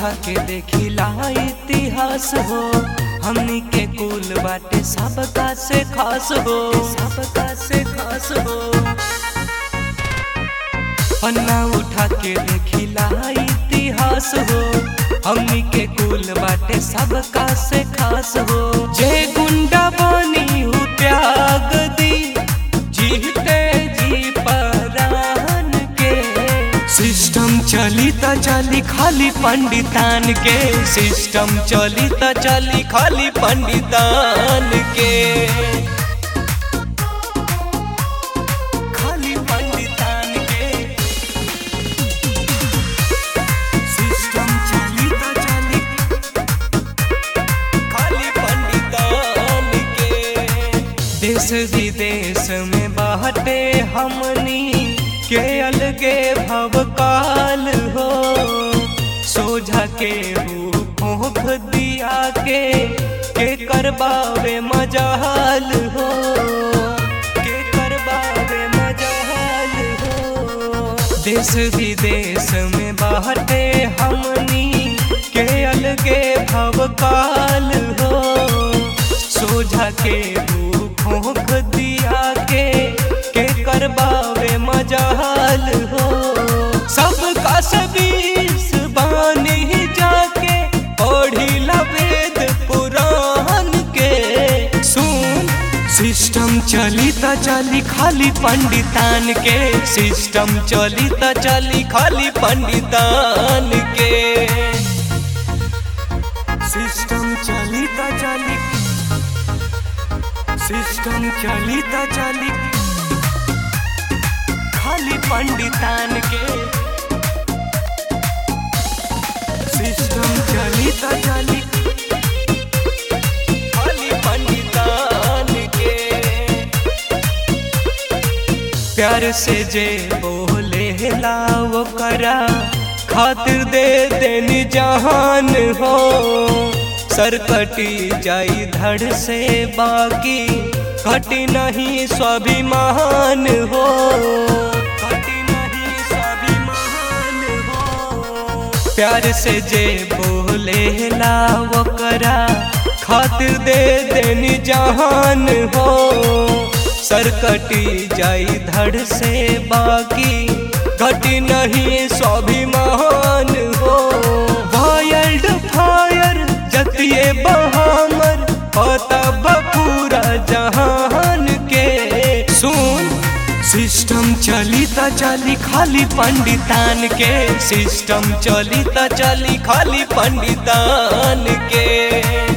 उठा के देखिला इतिहास हो हमनी के कुल बाटे सबका से खास हो सबका से खास हो पन्ना उठा के देखिला इतिहास हो हमनी के कुल बाटे सबका से खास हो जे गुंडा बनी हूँ त्याग दी जीते जी परान के सिस्टम चली त चली खाली पंडितान के सिस्टम चली त चली खाली पंडितान के खाली पंडितान के सिस्टम चली त चली खाली पंडितान के देश विदेश में बाटे हमनी के अलगे भवकाल हो सोझा के भूख दिया के के करबावे मजाल हो के करबावे मजाल हो देश विदेश में बाटे हमनी के अलगे भवकाल हो सोझा के भूख दिया के के करबावे मजाल हो सबका सबीस बानी जाके पढ़ी वेद पुराण के सुन सिस्टम चली त चली खाली पंडितान के सिस्टम चली त चली खाली पंडितान के सिस्टम चली त चली सिस्टम चली त चली खाली पंडितान के सिस्टम चली त चली खाली पंडितान के प्यार से जे बोले लाओ करा खातिर दे देनी जहान हो सर कटी जाई धड़ से बाकी कटी नहीं स्वाभिमान हो कटी नहीं स्वाभिमान हो प्यार से जे बोले लाओ करा खातिर दे देनी जहान हो सर कटी जाई धड़ से बाकी घटी नहीं स्वाभिमान हो वाइल्ड फायर जतिए बहामर पता पूरा जहान के सुन सिस्टम चली त चली खाली पंडितान के सिस्टम चली त चली खाली पंडितान के